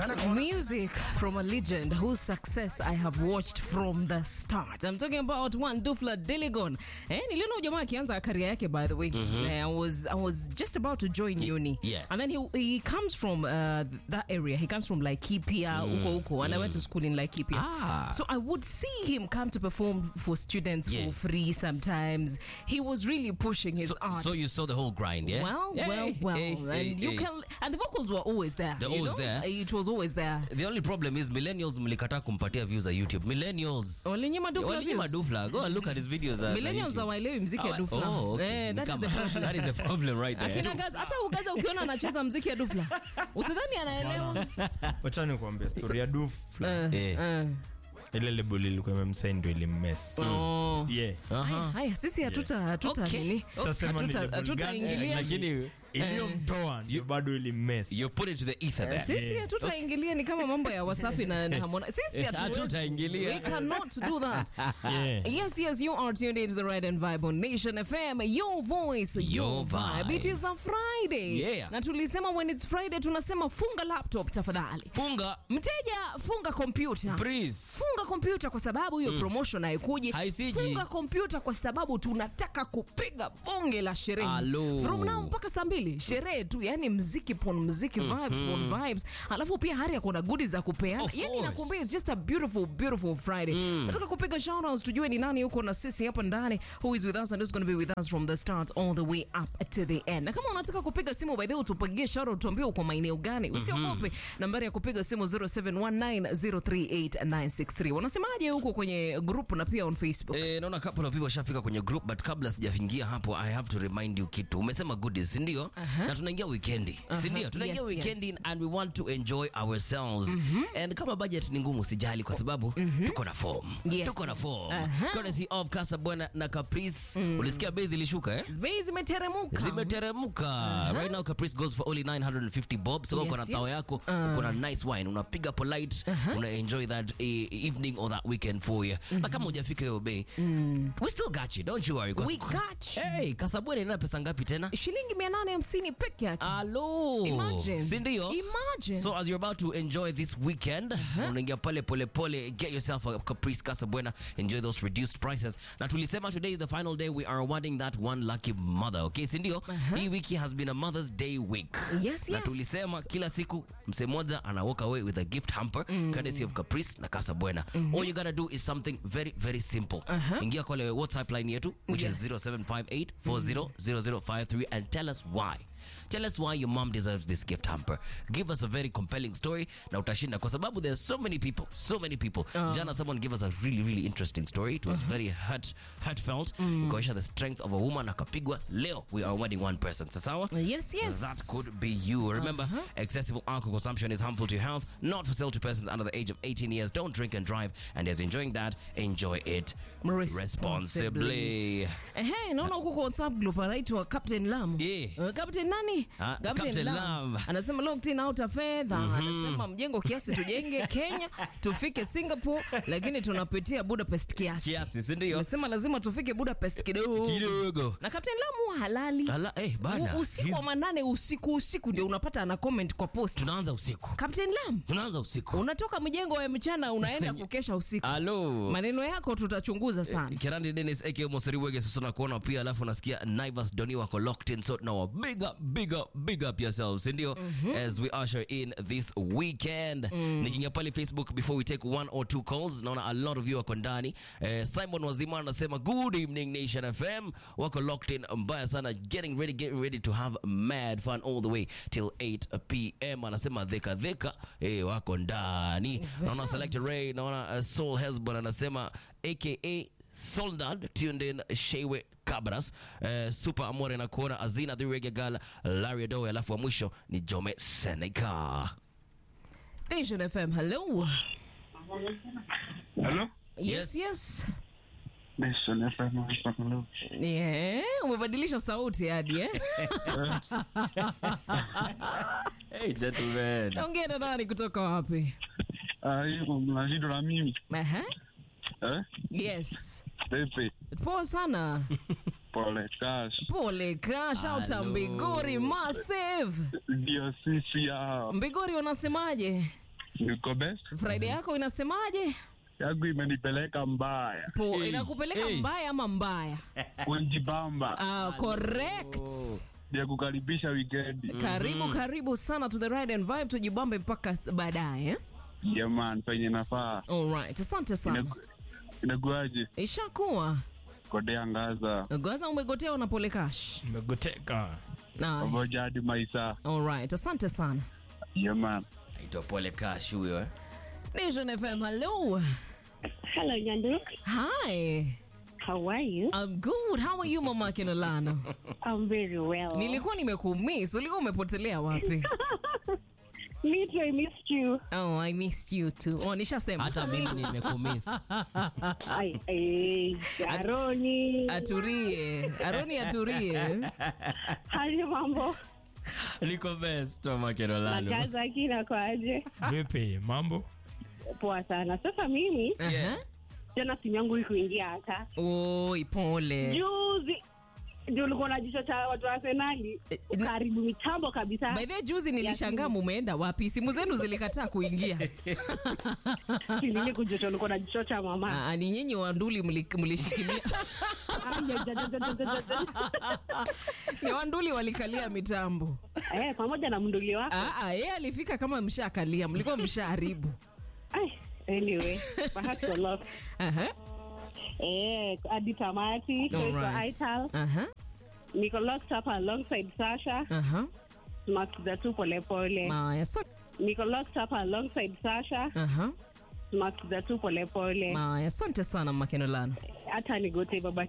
Music from a legend whose success I have watched from the start. I'm talking about one Dufla Diligon. Eh, niliona jamaa akianza career yake by the way. Eh, I was I was just about to join uni. yeah. And then he he comes from uh, that area. He comes from Laikipia, huko huko. And I went to school in Laikipia. Ah. So I would see him come to perform for students Yeah. for free sometimes. He was really pushing his So, art. so you saw the whole grind, yeah? Well, Hey, well, well, hey, and hey, you hey. can, and the vocals were always there. They're you always know? there. It was always there. The only problem is millennials mlikataa kumpatia views za YouTube. Millennials. Walinyima Dufla Walinyima views. Dufla. Go and look at his videos. za- za Millennials YouTube. hawaelewi mziki ya Hawa- Dufla. Oh, okay. Eh, that is Kama- the problem. that is the problem right there. Akina Gaza, hata ugaza ukiona anacheza mziki ya Dufla usidhani anaelewa. wacha nikuambia story ya Dufla. Eh. Eh. ile lebo ilikuwa imemsaini ndo ilimmes Oh. yeah. Aha. Haya, sisi hatuta hatuta Okay. nini? Sitasema ni Hatuta- label gani, Hatutaingilia. Lakini iliyomtoa ndio bado ilimmes you put it to the ether there. Sisi hatutaingilia ni kama mambo ya Wasafi na na Harmonize. Sisi Eh, hatuwezi. hatutaingilia. We cannot do that. Yeah. Yes, yes, you are tuned into the right and vibe on Nation FM. Your voice, your, Your vibe. vibe. It is a Friday. Yeah. Na tulisema when it's Friday tunasema funga laptop tafadhali. Funga. Mteja funga kompyuta. Please. Funga kompyuta kwa sababu hiyo promotion haikuji. Haisiji. Funga kompyuta kwa sababu tunataka kupiga bonge la sherehe. Alo. From now mpaka saa mbili sherehe tu, yani mziki pon mziki vibes pon vibes. Alafu pia hari kuna goodies za kupeana. Of Yani course. nakwambia it's just a beautiful beautiful Friday. Nataka kupiga shout outs tujue ni nani yuko na sisi hapa ndani who is with us and who's going to be with us from the start all the way up to the end. Na kama unataka kupiga simu by the way utupigie shout out tuambie uko maeneo gani. Usiogope. Nambari ya kupiga simu 0719038963. Wanasemaje huko kwenye group na pia on Facebook? Eh, naona couple of people washafika kwenye group but kabla sijafingia hapo I have to remind you kitu. Umesema goodies, si ndio? Na tunaingia weekendi, si ndio? Tunaingia Yes, weekendi yes. and we want to enjoy ourselves. And kama budget ni ngumu sijali kwa sababu tuko na form. Yes, Tuko na yes. form. Aha. Courtesy of Casabona na Caprice. Ulisikia bei zilishuka eh? Bei zimeteremka. zimeteremka right now caprice goes for only 950 bob so Yes, uko na tao yes. yako Uh. uko na nice wine unapiga polite una enjoy that eh, evening or that weekend for you na kama hujafika hiyo bei we still got you don't you worry 'cause- We got you. hey kasabwene ina pesa ngapi tena Shilingi 850 peke yake. Alo. Imagine. Si ndio? Imagine. So as you're about to enjoy this weekend, unaingia pale pole pole, get yourself a Caprice Casa Buena, enjoy those reduced prices. Na tulisema today is the final day we are awarding that one lucky mother. Okay, si ndio? Hii wiki has been a Mother's Day week. Yes, Na yes. tulisema kila siku mse moja ana walk away with a gift hamper courtesy of Caprice na Casa Buena. All you gotta do is something very very simple. Ingia kule WhatsApp line yetu which Yes. is 0758400053 and tell us why. Tell us why your mom deserves this gift hamper. Give us a very compelling story na utashinda kwa sababu there's so many people, so many people. Jana someone gave us a really really interesting story. It was very hurt, heartfelt. Ikaonyesha the strength of a woman akapigwa. Leo we are awarding one person. Sasawa? Yes, yes. That could be you. Remember, excessive alcohol consumption is harmful to your health, not for sale to persons under the age of 18 years. Don't drink and drive. And as enjoying that, enjoy it Responsibly. responsibly. Ehe, naona huko kwa WhatsApp group anaitwa Captain Lam. Yeah. Uh, Captain nani? Ah, Captain Lam. Anasema locked in out of fedha. Anasema mjengo kiasi tujenge Kenya, tufike Singapore, lakini tunapitia Budapest kiasi. Kiasi, si ndio? Anasema lazima tufike Budapest kidogo. Kidogo. Na Captain Lam huwa halali. Ala, eh, bana. U- Usiku wa He's- manane usiku usiku ndio unapata ana comment kwa post. Tunaanza usiku. Captain Lam, Tunaanza usiku. unatoka mjengo ya mchana unaenda kukesha usiku. Alo. Maneno yako tutachunguza sana. Kirandi Dennis aka Moseri Wege sasa nakuona pia alafu nasikia Naivas Doni wako locked in so now big up big up big up yourselves ndio as we usher in this weekend nikiingia pale Facebook before we take one or two calls naona a lot of you wako ndani eh, Simon Wazima anasema good evening Nation FM wako locked in mbaya sana getting ready getting ready to have mad fun all the way till 8 pm anasema dheka dheka eh, wako ndani naona Select Ray naona uh, Soul Hesbon anasema aka Soldad tuned in Shewe Cabras uh, Super Amore na kuona Azina the Reggae Girl Larry Doe alafu wa mwisho ni Jome Seneca. Nation FM, hello. Hello? Yes, Yes. yes. Nation FM hapa hello. Yeah, umebadilisha sauti hadi eh? Hey gentlemen. Naongea na nani kutoka wapi? Ah, hiyo mnajido na mimi. Aha. Eh? Yes. Pepe. Poa sana. Pole cash. Pole ka shout out Hello. Mbigori massive. Ndio sisi hao. Mbigori wanasemaje? Niko best. Friday yako inasemaje? Yangu imenipeleka mbaya. Po, Hey, inakupeleka hey. mbaya ama mbaya? Kunjibamba. Ah, correct. Ya kukaribisha wikendi. Karibu karibu sana to the ride and vibe, tujibambe mpaka s- baadaye. eh? Jamani, penye nafaa. Alright, asante sana. Inaku- Inakuaje? Ishakuwa Kodea ngaza. Gaza, umegotea unapole cash. Nimegoteka. Na, Pamoja hadi maisa. alright, asante sana. Jamani. Aitwa Pole Cash huyo eh. Nation FM, hello. Hello, Nyanduk. Hi. How are you? I'm good. How are you, Mama Kinolano? I'm very well. Nilikuwa nimekumiss. Ulikuwa umepotelea wapi? Me too, I missed you. Oh, I missed you too. Oh, nishasema. Hata mimi nimekumiss. Ai, ai, Aroni. Aturie. Aroni aturie. Hali mambo? Niko best Mama Kenolano. Nakaza kina kwaje? Vipi mambo? Poa sana. Sasa mimi Aha. jana simu yangu ikuingia hata Oi, pole. juzi ndio ulikuwa na jicho cha watu wa Arsenali Eh, na- karibu mitambo kabisa. By the way, juzi nilishangaa mumeenda wapi? Simu zenu zilikataa kuingia. Kilini kujicho ulikuwa na jicho cha mama. Ah, ni nyinyi wanduli mli- mlishikilia. Ai, ja, ja, ja, ja, ja, ja, ja. Ni wanduli walikalia mitambo. Eh, pamoja na mnduli wako. Ah, ah, yeye alifika kama mshakalia, mlikuwa mshaharibu. Ai, anyway, perhaps your love. Aha. Eh, hadi tamati. So it's Alright. Ital. Aha. Niko locked up alongside Sasha. Aha. Tunasikiza tu polepole. Maya, sa- Niko locked up alongside Sasha. Aha. Tunasikiza tu polepole. Maya, asante sana Makenolano. Hata nigote baba